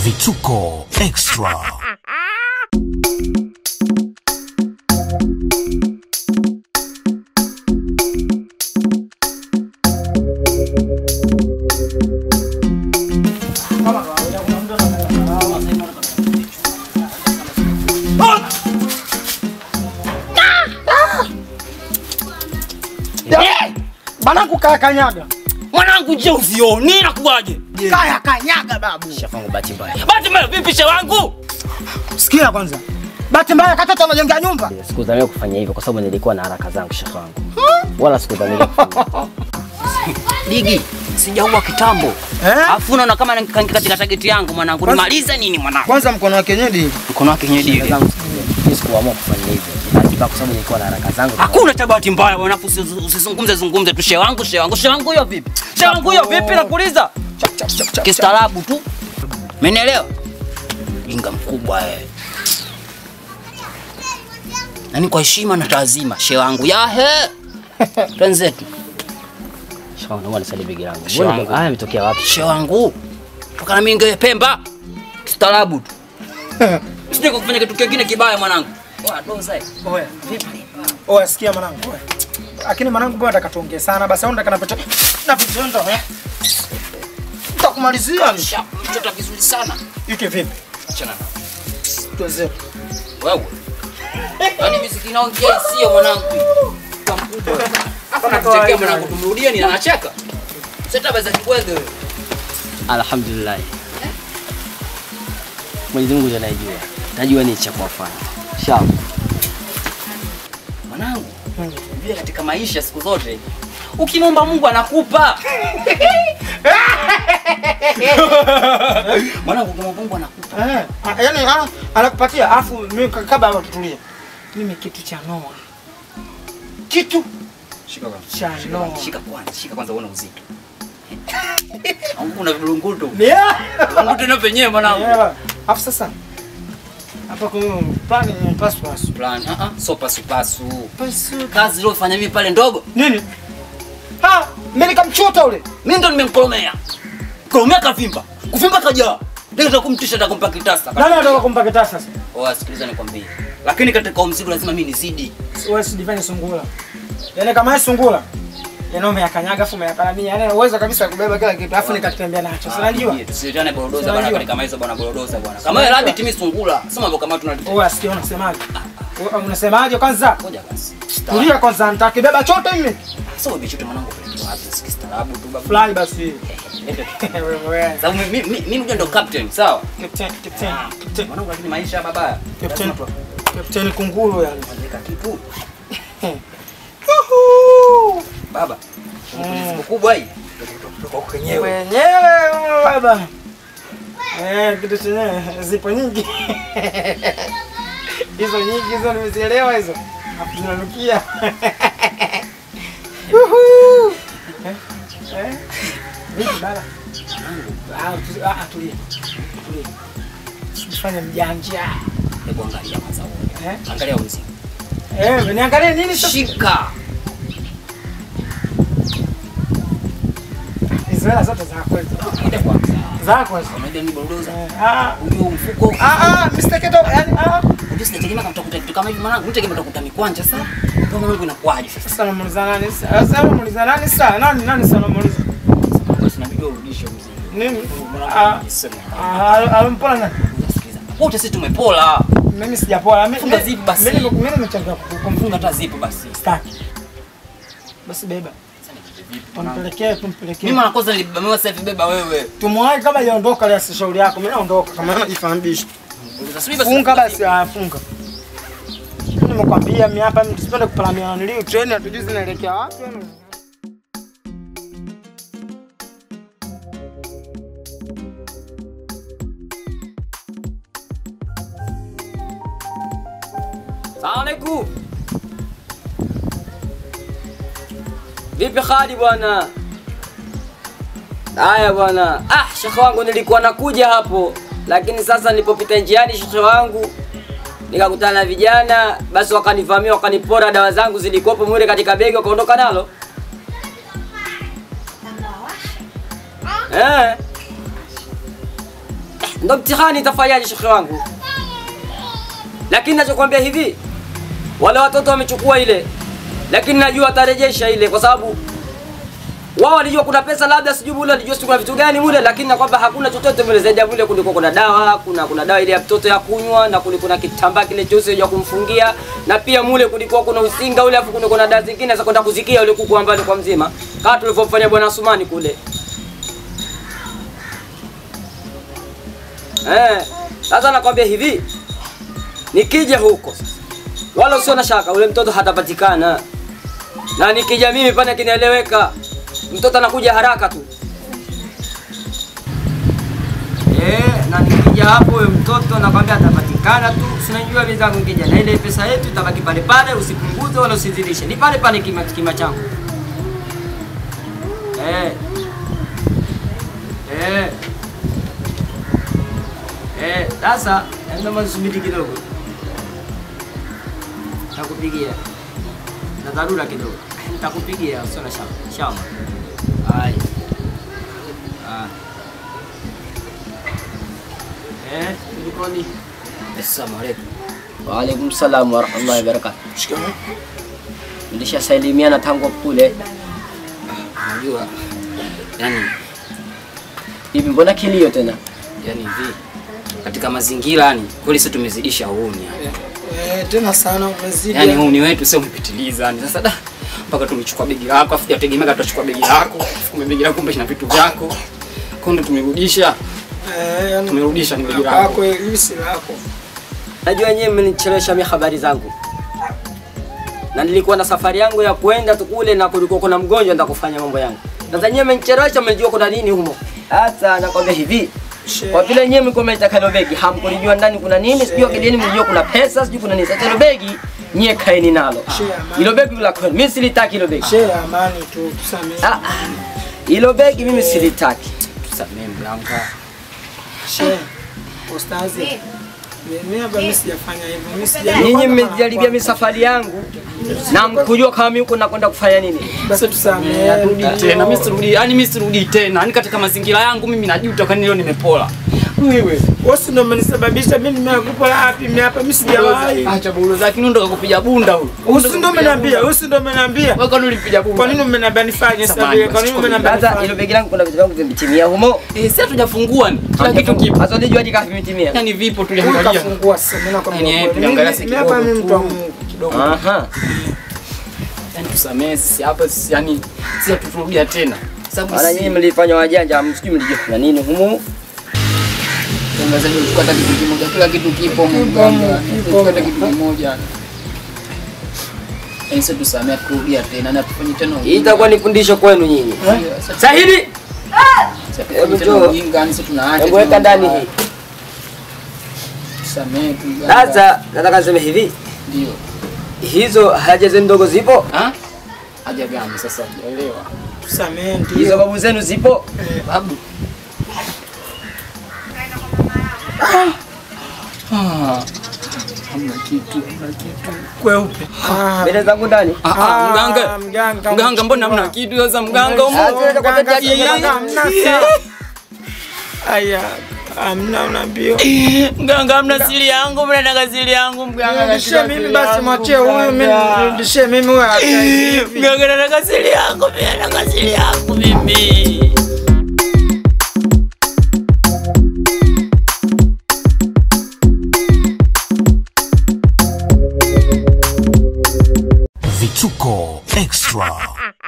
Vituko Extra. Banangu kaya kanyaga. Mwanangu je, usioni nakuwaje? Kaya kanyaga babu. Shafangu bahati mbaya. Bahati mbaya vipi she wangu? Sikia kwanza. Bahati mbaya katoto anajengea nyumba. Sikudhania kufanya hivyo kwa sababu nilikuwa na haraka zangu shekhe wangu. Wala sikudhania kufanya. Ligi, sijaua kitambo. Eh? Afu unaona kama nikaingia katika target yangu mwanangu. Nimalize nini mwanangu? Kwanza mkono wa kienyeji. Mkono wake nyedi. Mimi sikuamua kufanya hivyo. Hakika kwa sababu nilikuwa na haraka zangu. Hakuna cha bahati mbaya bwana, afu usi- usizungumze zungumze tu she wangu, she wangu, she wangu hiyo vipi? She wangu hiyo vipi nakuuliza? Chap chap chap chap. Kistaarabu tu. Umenielewa? Jinga mkubwa eh. Nani kwa heshima na taazima, she wangu. Yahe. Twenzetu. Shikamoo, naomba nisaidie begi langu. Shikamoo. Mbona haya yametokea wapi? She wangu. Toka na mimi ngewe Pemba. Kistaarabu tu. Sije kufanya kitu kingine kibaya mwanangu. Oa doza. eh. Oya, vipi? Oya, sikia mwanangu. Oya. Lakini mwanangu bwana nataka tuongee sana basi au nataka napita na vitendo eh. Nitakumalizia. Sha, mtoto vizuri sana. Yuke vipi? Achana na. Tuanze. Wewe. Yaani muziki inaongea sio mwanangu. Kwa mkubwa. Hapa nakuchekea mwanangu tumrudie ni anacheka. Sasa baza kibwege wewe. Alhamdulillah. Mwenyezi Mungu ndiye anayejua. Najua ni cha kuwafanya. Sawa. Mwanangu. Vile katika maisha siku zote ukimwomba Mungu anakupa. Mwanangu ukimwomba Mungu anakupa. Eh, ah, yaani ah, anakupatia afu mimi kabla hapo tutulie. Mimi kitu cha Noah. Kitu Shika kwanza. cha Noah. Shika kwanza, shika kwanza uone uzito. Au kuna vilungutu. Ni ya. Vilungutu na penyewe mwanangu. Yeah. Afu sasa hapa kwa plani ni pasu pasu. Plan, ah ah, so pasu pasu. Pasu. Kazi iliyofanya mimi pale ndogo, Nini? Ha, mimi nikamchota ule. mimi ndo nimemkolomea. Kolomea kavimba. Kuvimba kaja. Ndio nitakumtisha nitakumpa kitasa. Nani anataka kumpa kitasa sasa? Oh, sikiliza nikwambie. Lakini katika huo mzigo lazima mimi nizidi. Wewe si divine sungula. Yaani kama yeye sungula. Yaani umeyakanyaga afu umeyaparamia. Yaani uwezo kabisa kubeba kila kitu afu nikatembea nacho. Si unajua? Tusiitane borodoza Unajua. bwana kama kama hizo bwana borodoza bwana. Kama wewe rabbit mimi sungula. Sema mambo kama tunalitoa. Wewe asikia unasemaje? Wewe unasemaje kwanza? Ngoja basi. Tulia kwanza nitakibeba chote mimi. Sasa wewe bichote mwanangu pelekwa wapi? Sikistaarabu tu babu. Fly basi. Wewe wewe. Sababu mimi mimi mimi ndio ndo captain, sawa? Captain, captain, captain. Mwanangu lakini maisha babaya. Captain. Lazima tu- Captain kunguru yani. Andika kitu. Yuhu! Baba. Siku kubwa hii. Kutoka kwenyewe. Wenyewe baba. Eh, kitu chenyewe zipo nyingi. Hizo nyingi hizo nimezielewa hizo. Hapo zinanukia. Yuhu! Eh? Eh? Vipi bala? Ah, tu- ah, tulia. Tulia. Usifanye mjanja. Hebu angalia kwanza wewe. Eh? Angalia mzigo. Eh, niangalie nini sasa? Shika. Hizo hela zote zako hizo. Ngoja kwanza. Zako hizo. Unaenda ni borodoza. Eh, Ah, Ujue mfuko. ah, ah, Mr. Keto, yani ah. Unajua sinategemea kama utakuta kitu kama hivi mwanangu. Nitegemea utakuta mikwanja sasa. Ndio mwanangu inakuaje sasa? Sasa namuuliza nani sasa? Sasa namuuliza nani sasa? Nani nani sasa namuuliza? Basi inabidi urudishe mzigo. Nini? Ah, ah, alimpola nani? Sikiliza. Wote sisi tumepola. Mimi sijapola. Mimi Funga zipu basi. Mimi mimi nimechangia Funga kumfunga hata zipo basi. staki. Basi beba. Tumpelekee, tumpelekee. Mimi mara kwanza nilibamiwa sasa hivi beba wewe. Tumwahi kama yaondoka leo si shauri yako. Mimi naondoka kama anajifahamisha. Subiri basi. Funga basi, ah, funga. Nimekwambia mimi hapa mimi tusipende kupalamia nilio treni hatujui zinaelekea wapi. Salamu alaikum. Vipi hali bwana? Haya bwana. Ah, shekhe wangu nilikuwa nakuja hapo, lakini sasa nilipopita njiani shekhe wangu nikakutana na vijana, basi wakanivamia, wakanipora dawa zangu zilikuwepo mule katika begi, wakaondoka nalo. Eh. ndo mtihani itafanyaje shekhe wangu lakini nachokwambia hivi wale watoto wamechukua ile lakini najua watarejesha ile kwa sababu wao walijua kuna pesa labda sijui mule walijua sijui kuna vitu gani mule lakini na kwamba hakuna chochote mule zaidi ya mule kulikuwa kuna dawa kuna kuna dawa ile ya mtoto ya kunywa na kulikuwa kuna kitambaa kile cheusi cha kumfungia na pia mule kulikuwa kuna usinga ule afu kuna kuna dawa zingine za kwenda kuzikia ule kuku ambaye kwa mzima kama tulivyofanya bwana Sumani kule eh sasa nakwambia hivi nikija huko sasa wala usio na shaka ule mtoto hatapatikana na nikija mimi pale kinaeleweka mtoto anakuja haraka tu eh, na nikija hapo huyo mtoto nakwambia atapatikana tu sinajua wenzangu nikija na ile pesa yetu itabaki pale pale usipunguze wala usizidishe ni pale pale kima, kima changu eh. Eh. Eh, sasa naomba subiri kidogo Nitakupigia. Na dharura kidogo. Nitakupigia usio na shaka. Inshallah. Hai. Ah. Eh, kulikoni? Assalamu alaikum. Wa alaikum salam wa rahmatullahi wa barakatuh. Nilishasalimiana tangu kule. Unajua yani Hivi mbona kilio tena? yani hivi katika mazingira yani kweli sisi tumezidisha uhuni yani. Eh, tena sana umezidi. yani uhuni wetu sio umepitiliza yani sasa da mpaka tumechukua begi lako afu tutegemea tutachukua begi lako afu kumbe begi lako kumbe ina vitu vyako kondo tumerudisha Eh, yani tumerudisha ni begi lako lako hili si lako. Najua nyewe mmenichelewesha mimi habari zangu. Na nilikuwa na safari yangu ya kwenda tu kule na kulikuwa kuna mgonjwa ndio kufanya mambo yangu. Sasa nyewe mmenichelewesha mmejua kuna nini humo. Sasa nakwambia hivi, She- Kwa vile nyewe mlikuwa mnaitaka hilo begi, hamkulijua ndani kuna nini, sijui akilini mlijua kuna pesa, sijui kuna nini. Sasa hilo begi nyie kaeni nalo. Share, man. Hilo begi la kwenu, mimi silitaki hilo begi. She amani tu tusamehe. Ah, ah. Hilo begi mimi silitaki. tusamee mganga She. Ustazi. Mimi hapa mimi sijafanya hivyo. Mimi sija. Nyinyi mmejaribia mimi safari yangu na mkujua kama mimi huko nakwenda kufanya nini. basi tusamehe. Rudi tena mimi sirudi yani mimi sirudi tena yani katika mazingira yangu mimi najuta kwani leo nimepola wewe Wewe ndio umenisababisha mimi nimekupa wapi mimi hapa mimi sijawahi. acha bulo zake ndo kakupiga bunda huyu Usi ndio umeniambia, usi ndio umeniambia. wewe kwani ulipiga bunda Kwa nini umeniambia nifanye sasa Samahani, vile? Kwa nini basi, umeniambia Sasa hilo nifanye? begi langu kuna vitu vyangu vimetimia humo. eh sasa tujafungua ni kila kitu kipo Sasa unajua hadi kama vimetimia. yani vipo tuliangalia Kafungua sasa mimi nakwambia. Yani, kweli. tuliangalia Mimi si mimi hapa kidogo mimi mtu wa tu. Mungu kidogo. Aha. yani tusamee sisi hapa sisi yani sisi hatuturudia tena sababu Maana nyinyi mlifanya wajanja, msijui mlijua kuna nini humo. Tangazaji uchukua hata kitu kimoja, kila kitu kipo mganga, uchukua hata kitu kimoja. Yaani sasa tusamee kurudia tena na tufanye tena Hii itakuwa ni fundisho kwenu nyinyi. Sahidi, Sasa Hebu tufanye tena njoo. ujinga, yani sasa tunaacha. hebu weka ndani hii. Tusamee tu mganga. Sasa nataka niseme hivi, ndio. hizo haja zenu ndogo zipo, Ah? Haja gani sasa? Sijaelewa. Tusamehe hizo ndio. babu zenu zipo. Babu. Ah. Hamna kitu, hamna kitu. Kweupe. Ah. Mbele zangu ndani. Ah, ah, mganga. Ah, mganga. Mganga, mbona hamna kitu sasa mganga? Ah, Umo- tuende kwa Mganga, tatizo, mganga, mganga, hamna saa. Aya, hamna unaambia. Mganga, hamna siri yangu, mnataka siri yangu mganga. Nirudishie mimi basi mwachie huyu mimi nirudishie mimi huyu hata hivi. Mganga, nataka siri yangu, mimi nataka siri yangu mimi. Vituko Extra.